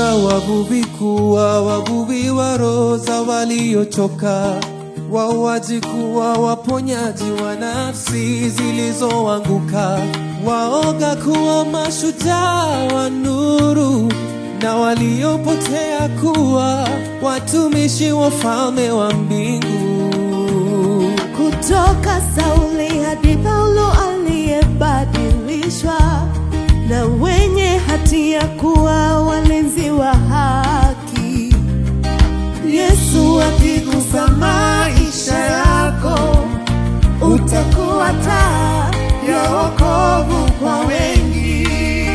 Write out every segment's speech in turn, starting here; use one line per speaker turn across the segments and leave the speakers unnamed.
Waita wavuvi kuwa wavuvi wa roho za waliochoka, wauaji kuwa waponyaji wa nafsi zilizoanguka, waoga kuwa mashujaa wa nuru, na waliopotea kuwa watumishi wa ufalme wa mbingu.
kutoka Sauli hadi Paulo aliyebadilishwa na wenye hatia kuwa walinzi wa haki. Yesu akigusa maisha yako, utakuwa taa ya wokovu kwa wengi.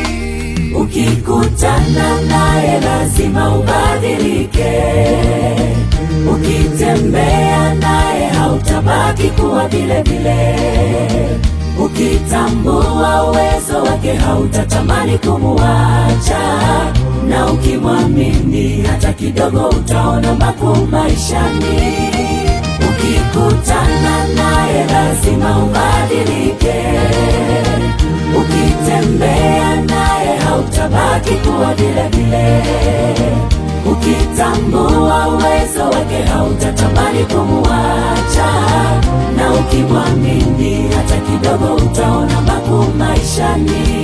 Ukikutana naye lazima ubadilike. Ukitembea naye hautabaki kuwa vile vile. Ukitambua uwezo wake hautatamani kumuacha, na ukimwamini hata kidogo utaona makuu maishani. Ukikutana naye lazima ubadilike. Ukitembea naye hautabaki kuwa vile vile. Ukitambua uwezo wake hautatamani kumuacha, na ukimwamini hata kidogo utaona makuu maishani.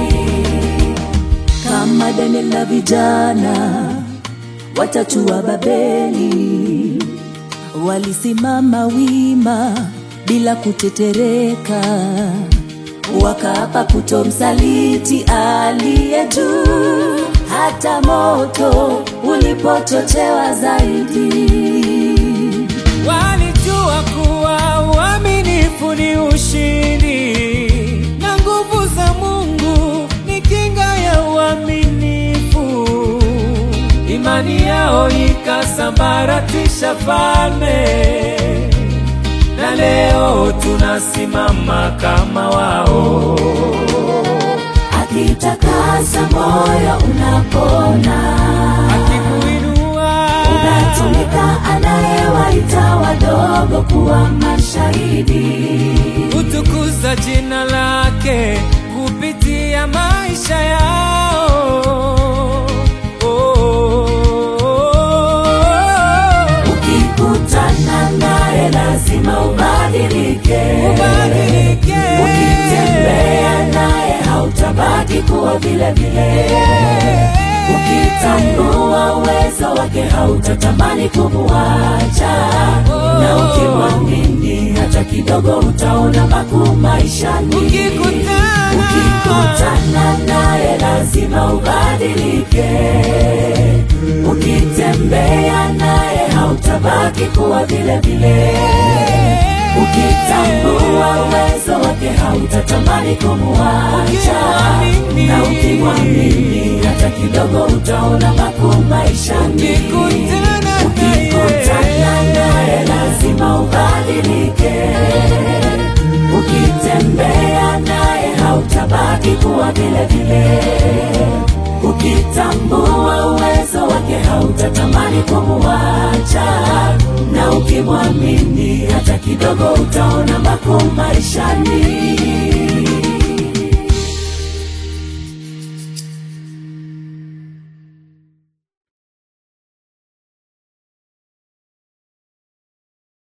Kama Daniel na vijana watatu wa Babeli walisimama wima bila kutetereka, wakaapa kutomsaliti aliye juu, hata moto ulipochochewa zaidi.
Walijua kuwa uaminifu ni ushindi na nguvu za Mungu ni kinga ya uaminifu. Imani yao ikasambaratisha falme, na leo tunasimama kama wao.
Akitakasa moyo unapona,
Akikuinua
unatumika anayewaita wadogo kuwa mashahidi.
kutukuza jina lake kupitia maisha yao.
Ukikutana naye lazima ubadilike.
Ubadilike.
Ukitembea naye hautabaki kuwa vile vile. Ukitambua uwezo wake hautatamani kumuacha, na ukimwamini hata kidogo utaona makuu maishani.
Ukikutana.
Ukikutana naye lazima ubadilike. Ukitembea naye hautabaki kuwa vile vile. Ukitambua uwezo wake hautatamani kumuacha,
Ukimwamini.
na ukimwamini hata kidogo utaona makuu maishani.
Ukikutana naye.
Ukikutana naye lazima ubadilike. Ukitembea naye hautabaki kuwa vile vile. Ukitambua uwezo wake hautatamani kumuacha, na ukimwamini hata kidogo utaona makuu maishani.